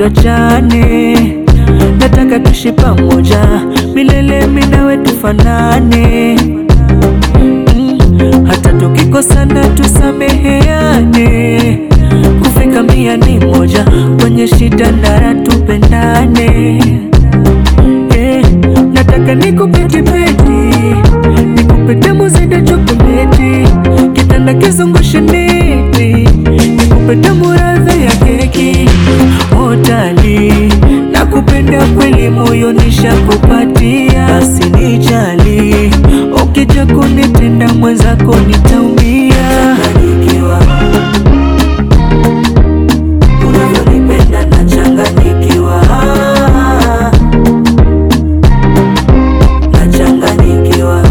tuachane, nataka tuishi pamoja milele, mimi nawe tufanane mm, hata tukikosana tusameheane, kufika mia ni moja, kwenye shida na raha tupendane eh, nataka nikupe kibeti, nikupe tamu zaidi ya chokoleti, kitanda kizungushe neti, nikupe tamu radha ya keki hotali, nakupenda kweli, moyo nishakupatia, basi nijali, ukija kunitenda mwenzako nitaumia. Unavyonipenda nachanganyikiwa, nachanganyikiwa,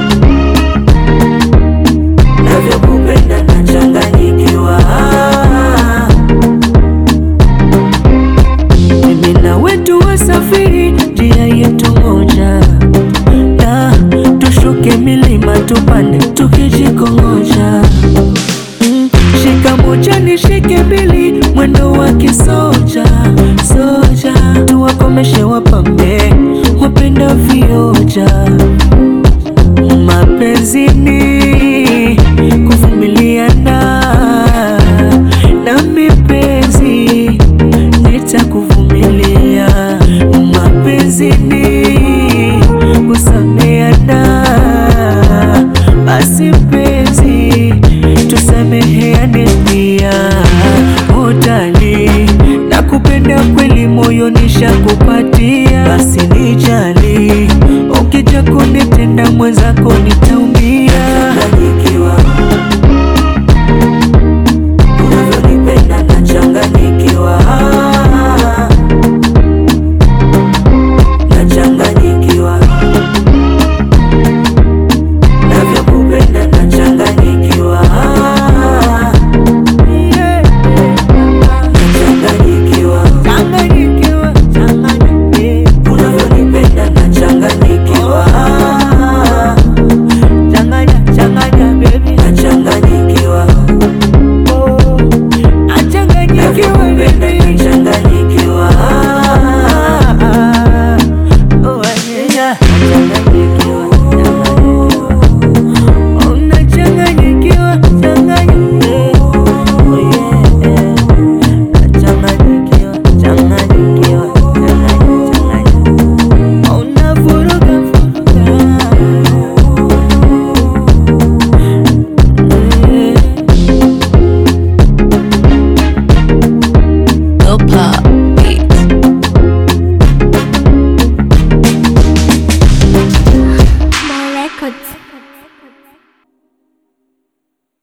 navyokupenda nachanganyikiwa. Mimi na wetu wasafiri, njia yetu moja, na tushuke milima tupande tukijikongoja. Mm, Shika moja nishike mbili, mwendo wa kisoja soja, tuwakomeshe wapambe wapenda vioja. Mapenzini kuvumiliana na mipenzi nitakuvumilia. Mapenzini kusameana, basi mpenzi tusameheane pia. Utali nakupenda kweli, moyo nishakupatia, basi nijali